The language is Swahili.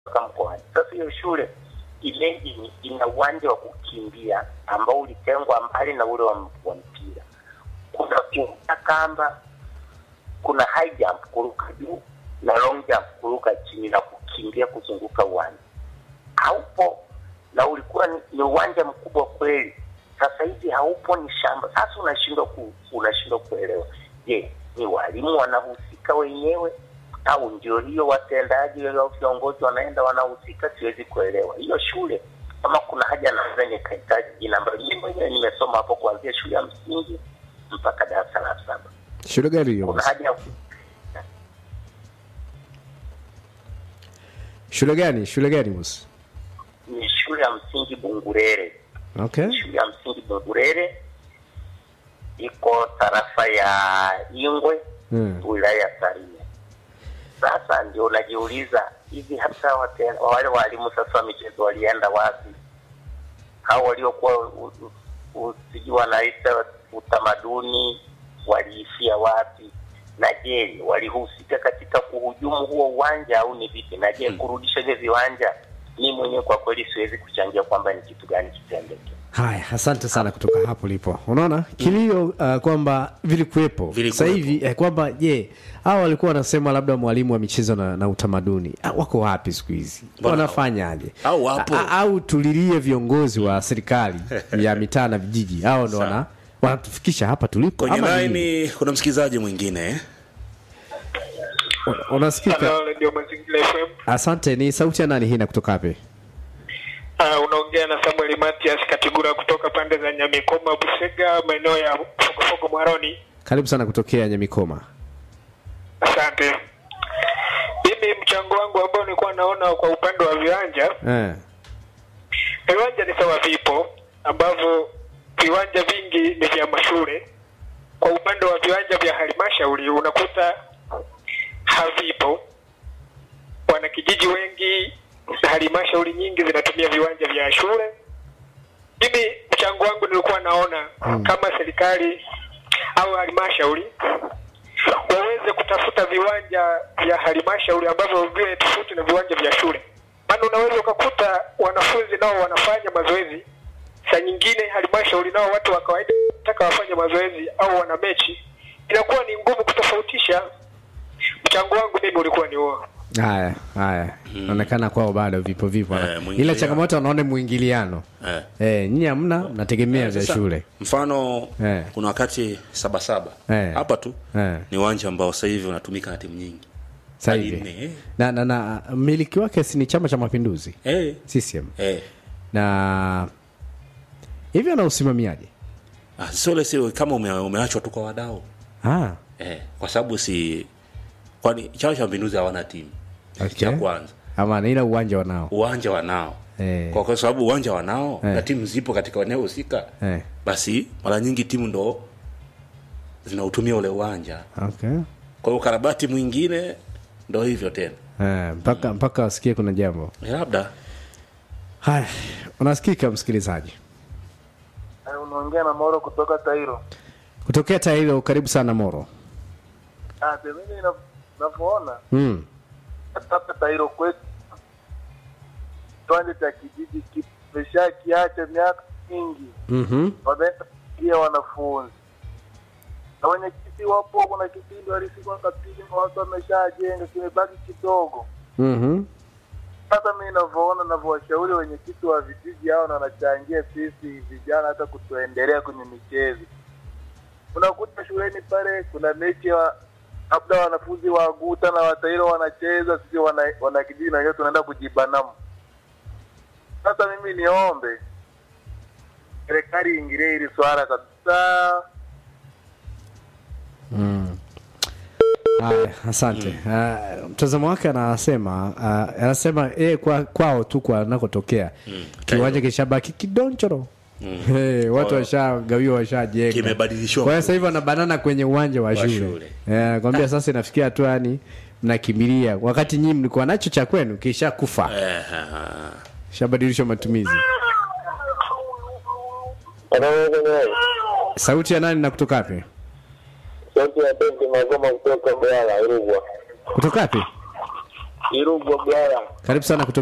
mpaka mkoani. Sasa hiyo shule Ileje ina uwanja wa kukimbia ambao ulitengwa mbali na ule wa, wa mpira. Kuna kuruka kamba, kuna high jump kuruka juu na long jump kuruka chini na kukimbia kuzunguka uwanja. Haupo na ulikuwa ni, ni uwanja mkubwa kweli. Sasa hivi haupo, ni shamba. Sasa unashindwa ku, unashindwa kuelewa, je, ni walimu wanahusika wenyewe au ndio hiyo watendaji au viongozi wanaenda wanahusika? Siwezi kuelewa hiyo shule. Kama kuna haja naweza nikahitaji jina ambayo mimi mwenyewe nimesoma hapo kuanzia shule ya msingi mpaka darasa la saba. shule gani hiyo Kuna bosi? haja ya shule gani shule gani bosi? ni shule ya msingi Bungurere. okay shule ya msingi Bungurere iko tarafa ya Ingwe Hmm. wilaya ya Tarime. Sasa ndio unajiuliza hivi, hata wate- wale walimu sasa wa michezo walienda wapi? Hao waliokuwa u- u- u- sijui wanaita utamaduni waliishia wapi? Na je, walihusika katika kuhujumu huo uwanja au ni vipi? Na je, kurudisha hivyo viwanja, mi mwenyewe kwa kweli siwezi kuchangia kwamba ni kitu gani kitendeke. haya asante sana kutoka hapo lipo unaona kilio uh, kwamba vilikuwepo Vilikuwepo. sasa hivi eh, kwamba je hawa walikuwa wanasema labda mwalimu wa michezo na, na utamaduni ah, wako wapi siku hizi Mbona wanafanyaje au wapo? A- au tulilie viongozi wa serikali ya mitaa na vijiji hao ndo wana wanatufikisha hapa tulipo kwenye ama nini? laini kuna msikilizaji mwingine eh? Un- unasikika Halo, Radio Mazingira FM. asante ni sauti ya nani hii na kutoka wapi Uh, unaongea na Samuel Matias Katigura kutoka pande za Nyamikoma, Busega, maeneo ya Fogofogo Mwaroni. karibu sana kutokea nyamikoma Asante. Mimi mchango wangu ambao nilikuwa naona kwa upande wa viwanja, eh. viwanja ni sawa, vipo ambavyo viwanja vingi ni vya mashule. Kwa upande wa viwanja vya halmashauri unakuta havipo. Wanakijiji wengi na halmashauri nyingi zinatumia viwanja vya shule. Mimi mchango wangu nilikuwa naona kama serikali au halmashauri waweze kutafuta viwanja vya halmashauri ambavyo viwe tofauti na viwanja vya shule, maana unaweza ukakuta wanafunzi nao wanafanya mazoezi, saa nyingine halmashauri nao watu wa kawaida taka wafanye mazoezi au wana mechi, inakuwa ni ngumu kutofautisha. Mchango wangu mimi ulikuwa ni huo. haya haya naonekana kwao bado vipo vipo Eh, ila mwingiliano. changamoto wanaone mwingiliano Eh. eh, nyinyi hamna mnategemea vya Sasa, shule mfano Eh. kuna wakati sabasaba Eh. hapa tu Eh. ni uwanja ambao sasa hivi unatumika na timu nyingi sasa Hadi hivi nne, eh. na, na, na miliki wake si ni chama cha mapinduzi Eh. CCM Eh. na hivi ana usimamiaji Ah, sio ile sio kama ume, umeachwa tu kwa wadau ah, eh, kwa sababu si kwani chama cha mapinduzi hawana timu Okay. cha kwanza ama ila uwanja wanao uwanja wanao Eh. kwa, kwa sababu uwanja wanao Eh. na timu zipo katika eneo husika eh, basi mara nyingi timu ndo zinautumia ule uwanja okay. kwa hiyo ukarabati mwingine ndo hivyo tena eh, mpaka mpaka wasikie kuna jambo Eh, labda haya unasikika msikilizaji unaongea na Moro kutoka Tairo. kutokea tailo karibu sana moro Ah, pe mimi na- navyoona mm. hata hapa Tairo kwetu kiwanja cha kijiji kimesha kiacha miaka mingi, mm-hmm. wameenda kuingia wanafunzi na wenyekiti wapo. Kuna kipindi walifika wakapima, watu wameshajenga, kimebaki kidogo. Mm-hmm. Sasa mimi navyoona, navyowashauri wenyekiti wa vijiji hao na wanachangia sisi vijana hata kutuendelea kwenye michezo. Unakuta shuleni pale kuna mechi ya labda wanafunzi wa Guta na Watairo wanacheza, sisi wana, wana kijiji na wenyewe tunaenda kujibanamu. Sasa mimi niombe serikali iingilie hili swala kabisa. Mm. Haya, asante. Uh, mtazamo wake anasema uh, anasema yeye kwa, kwao tu kwa anakotokea kiwanja kishabaki kidonchoro Hey, watu Kwa- washagawiwa washajenga Kimebadilishiwa kwa hiyo sasa hivi wanabanana kwenye uwanja wa shule shule. Eh, kwambia sasa inafikia hatua yani mnakimbilia wakati nyinyi mlikuwa nacho cha kwenu kisha kufa eh, ah, shabadilishwa matumizi sauti ya nani na kutoka wapi Sauti ya Benki Magoma kutoka Mbwala, Rugwa. kutoka wapi Irugwa Bwaya. karibu sana kutoka